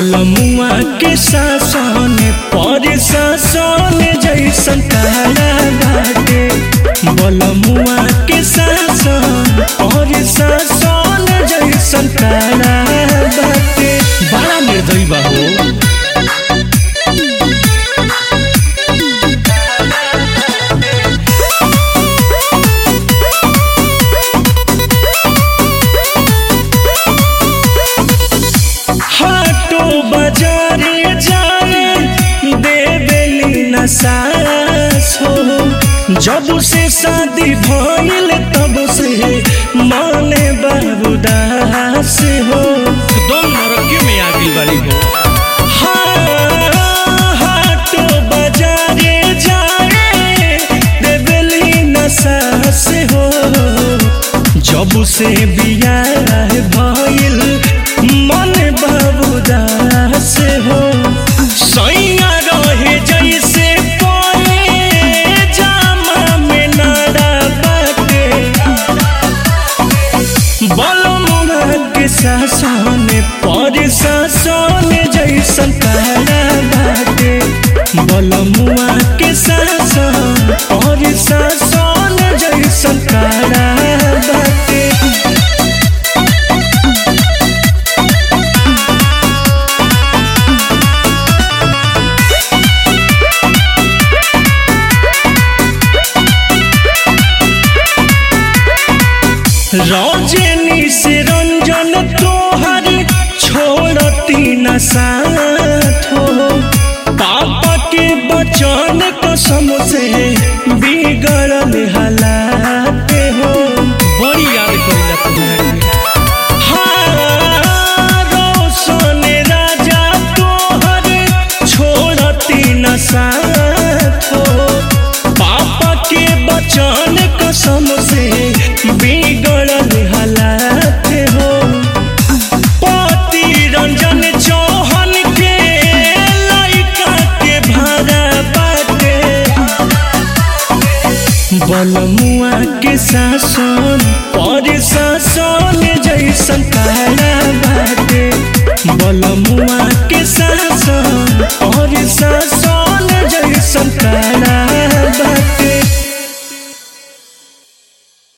बलमुआ के शासन पर शासन जैसन काला बाटे बलमुआ के शासन पर शासन जैसन काला बाटे बड़ा निर्दयी बा हो हाटो बाजारे जाए देवेली न सास हो जब से शादी भइल तब से माने बाबूदास हो एकदम नरकी में आ गई वाली हो हाटो बाजारे जाए देवेली न सास हो जब से बियाह भइल मन बाबूदास हो सैया रहे जैसे कोए जामा में नाड़ा बाटे बलमुआ के शासन पर शासन जैसन काला बाटे बलमुआ के शासन पर शासन जैसन काला बाटे रौजनी से रंजन तोहर छोड़ती न साथ हो पापा के बचन कसम से बिगड़ल हालात हो बड़ी याद करेला तुम्हारे हाँ, रोशन राजा तोहर छोड़ती न साथ हो पापा के बचन कसम से बिगड़ल हालात हो पति रंजन चौहन के लइका के भाड़ा बाटे बलमुआ के शासन पर शासन जैसन काला बाटे बलमुआ के शासन पर शासन जैसन काला